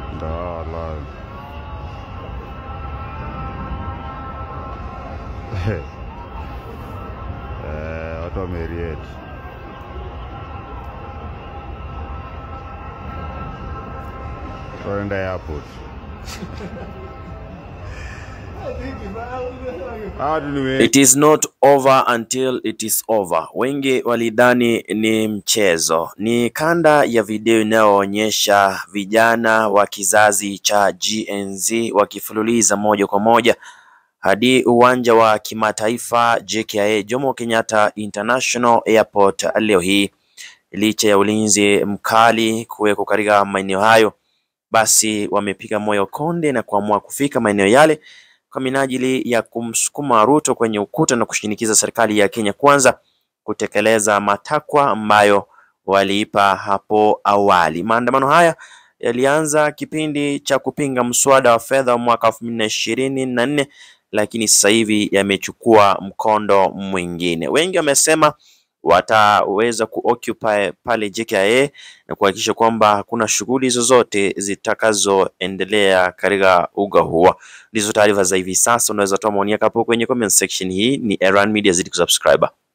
Ndio wallahi. Eh, watu wameriet. Tuenda airport. Hawa watu ni wengi. It is not over until it is over. Wengi walidhani ni mchezo. Ni kanda ya video inayoonyesha vijana wa kizazi cha Gen Z wakifululiza moja kwa moja hadi uwanja wa kimataifa JKIA Jomo Kenyatta International Airport leo hii. Licha ya ulinzi mkali kuwekwa katika maeneo hayo, basi wamepiga moyo konde na kuamua kufika maeneo yale kwa minajili ya kumsukuma Ruto kwenye ukuta na kushinikiza serikali ya Kenya Kwanza kutekeleza matakwa ambayo waliipa hapo awali. Maandamano haya yalianza kipindi cha kupinga mswada wa fedha wa mwaka elfu mbili na ishirini na nne lakini sasa hivi yamechukua mkondo mwingine. Wengi wamesema wataweza kuoccupy pale JKIA na kuhakikisha kwamba hakuna shughuli zozote zitakazoendelea katika uga huo. Ndizo taarifa za hivi sasa. Unaweza toa maoni yako hapo kwenye comment section. Hii ni Erhan Media, zidi kusubscribe.